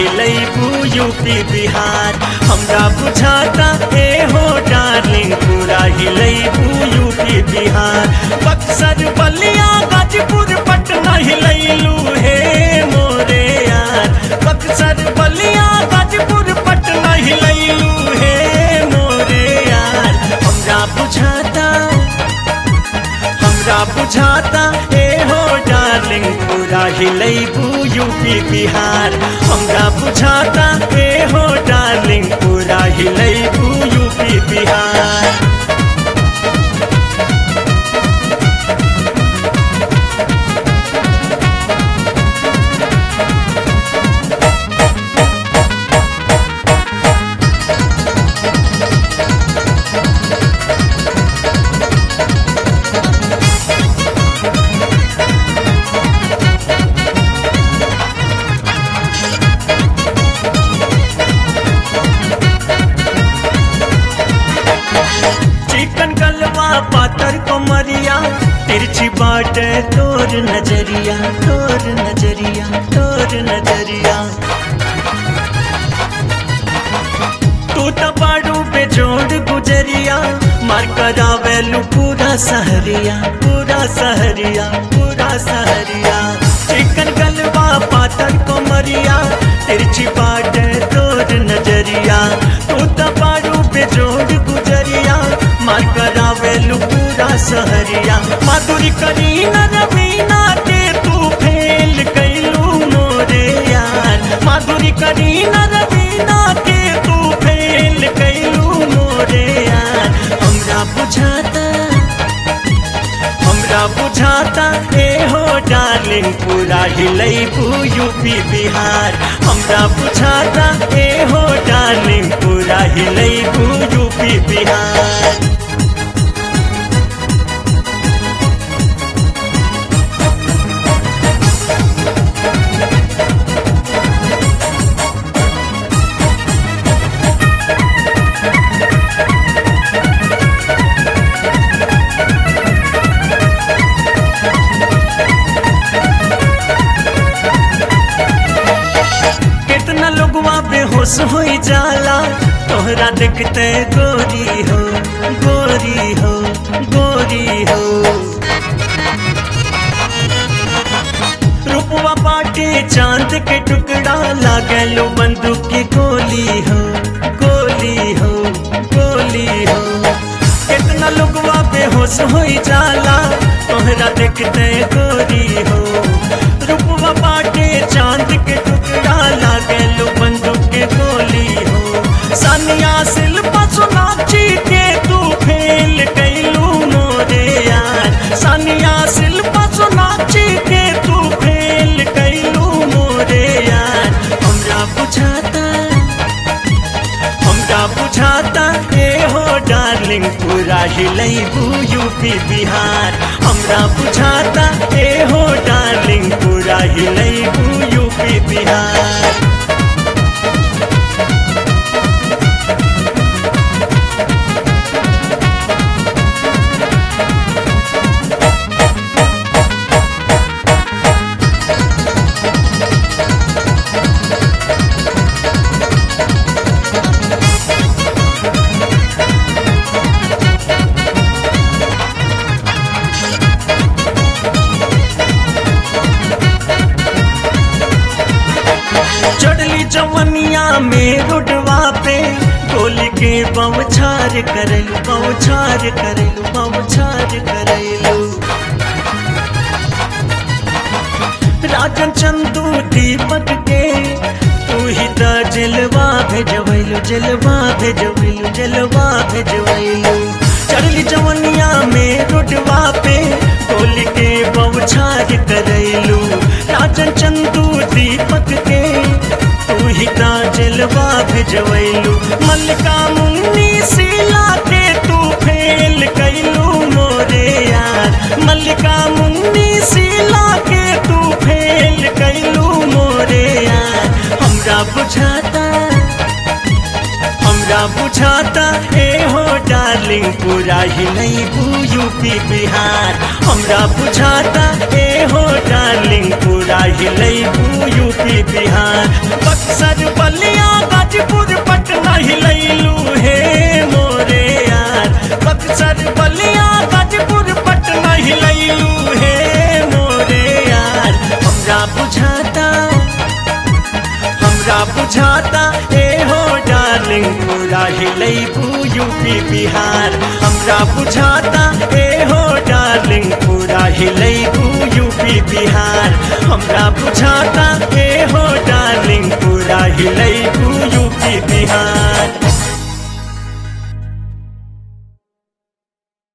हिलैबू UP Bihar हमरा बुझाता ए हो डार्लिंग पूरा हिलैबू यूपी बिहार बक्सर बलिया गाजीपुर पटना हिलैलू हे मोरे यार बक्सर बलिया गाजीपुर पटना हिलैलू हे मोरे यार हमरा बुझाता हमरा बुझाता ए हो डार्लिंग पूरा हिलैबू यूपी बिहार हमरा बुझाता ए हो डार्लिंग पूरा हिलैबू यूपी बिहार चिकन गलवा पातर कोमरिया तिरछी बाट तोर नजरिया तोर नजरिया तोर नजरिया तू तो बाड़ू पे जोड़ गुजरिया मार करावेलू पूरा सहरिया पूरा सहरिया पूरा सहरिया चिकन गलवा पातर कोमरिया तिरछी बाट तोर नजरिया तू तो बाड़ू पे जोड़ गुजरिया मार करावेलू पूरा सहरिया माधुरी करीना रवीना के तू फेल कैलू मोरे यार माधुरी करीना रवीना के तू फेल कैलू मोरे यार हमरा बुझाता हमरा बुझाता ए हो डार्लिंग पूरा हिलैबू यूपी बिहार हमरा बुझाता ए हो डार्लिंग पूरा हिलैबू यूपी बिहार कितना लोगवा बेहोश हो जाला तोहरा देखते गोरी हो गोरी हो गोरी हो रूपवा बाटे चांद के टुकड़ा लागलो बंदूक की गोली हो गोली हो गोली हो कितना लोगवा बेहोश हो जाला तोहरा देखते गोरी हो रूपवा बाटे चांद के टुकड़ा लागलो बंदूक के गोली हो सानिया शिल्पा सोनाक्षी के तू फेल कैलू मोरे यार सानिया शिल्पा सोनाक्षी के तू फेल कैलू मोरे यार हमरा बुझाता हमरा बुझाता ए हो डार्लिंग पूरा हिलैबू यूपी बिहार हमरा बुझाता ए हो डार्लिंग पूरा हिलैबू यूपी बिहार चढ़ली जवनिया में रुडवा पे गोली के बमछार करेलू बमछार करेलू बमछार करेलू राजन चंदू दीपक के तू ही त जलवा भेजवैलू जलवा भेजवैलू जलवा भेजवैलू चढ़ली जवनिया में रुडवा पे गोली के बमछार करैलू राजन चंदू दीपक के तू ही ता जलवा भेजवैलू मल्लिका मुन्नी शीला के तू फेल कैलू मोरे यार मल्लिका मुन्नी शीला के तू फेल कैलू मोरे यार हमरा बुझाता हमरा बुझाता ए हो डार्लिंग पूरा ही नहीं यूपी बिहार हमरा बुझाता ए हो डार्लिंग पूरा ही नहीं यूपी बिहार बक्सर बलिया गाजीपुर पटना ही लैलू हे मोरे यार बक्सर बलिया गाजीपुर पटना ही लैलू हे मोरे यार हमरा बुझाता हमरा बुझाता ए हो डार्लिंग पूरा हिलैबू यूपी बिहार हमरा बुझाता ए हो डार्लिंग पूरा हिलैबू यूपी बिहार हमरा बुझाता ए हो डार्लिंग पूरा हिलैबू यूपी